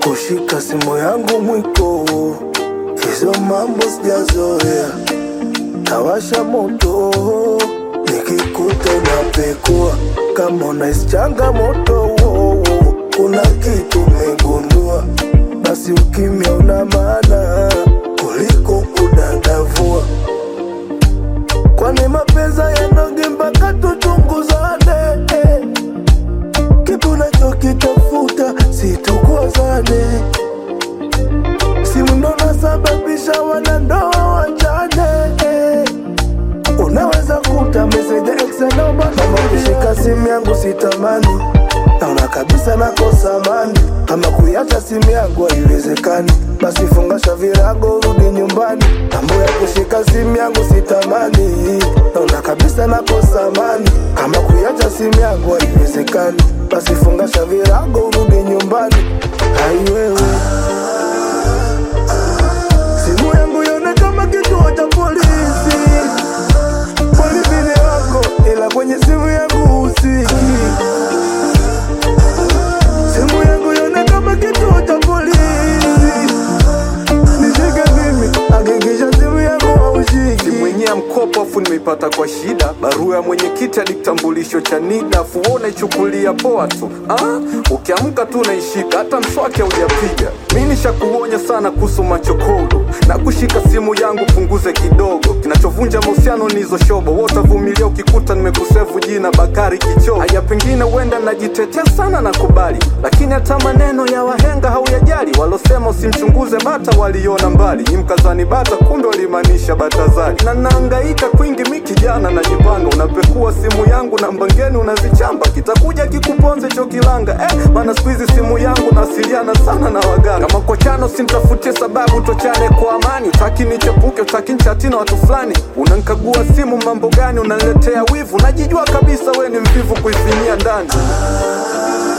kushika simu yangu mwiko, hizo mambo sijazoea. Tawasha moto nikikuta unapekua, kama unahisi changamoto, kuna kitu umegundua, basi ukimya una maana kuliko kudadavua. Kwani mapenzi yanoge mpaka tuchunguzane eh. Kitu nachokitafuta situkozane, simu ndo nasababisha wanandoa wachane eh. Unaweza kuta meseja ex naomba kama kushika simu yangu sitamani, naona kabisa nakosa amani. Kama kuiacha simu yangu haiwezekani, basi fungasha virago rudi nyumbani. Mambo ya kushika simu yangu sitamani, naona kabisa nakosa amani. Kama kuiacha simu yangu haiwezekani, basi fungasha virago rudi nyumbani. Hai wewe, simu yangu ione kama kituo cha polisi polisi ni wako, ila kwenye simu yangu husiki. Simu yangu ione kama kituo cha polisi, nishike mimi, hakikisha simu yangu haushiki. simu yenyewe ya mkopo afu nimeipata kwa shida barua ya mwenyekiti hadi kitambulisho cha NIDA afu wewe unaichukulia poa tu ah? ukiamka tu unaishika hata mswaki haujapiga mi nishakuonya sana kuhusu machokodo na kushika simu yangu punguze kidogo kinachovunja mahusiano ni hizo shobo wewe utavumilia ukikuta nimekusevu jina Bakari Kichoo haya pengine huenda najitetea sana na kubali lakini hata maneno ya wahenga hauyajali walosema usimchunguze bata waliona mbali ni mkazani bata kumbe walimaanisha batazali na naangaika kwingi mi kijana najipanga unapekua simu yangu na mbangeni unazichamba kitakuja kikuponze cho kilanga eh, maana siku hizi simu yangu nawasiliana sana na waganga kama kochano simtafutie sababu tochane kwa amani utaki nichepuke utaki nchati na watu fulani unankagua simu mambo gani unaniletea wivu najijua kabisa we ni mvivu kuifinyia ndani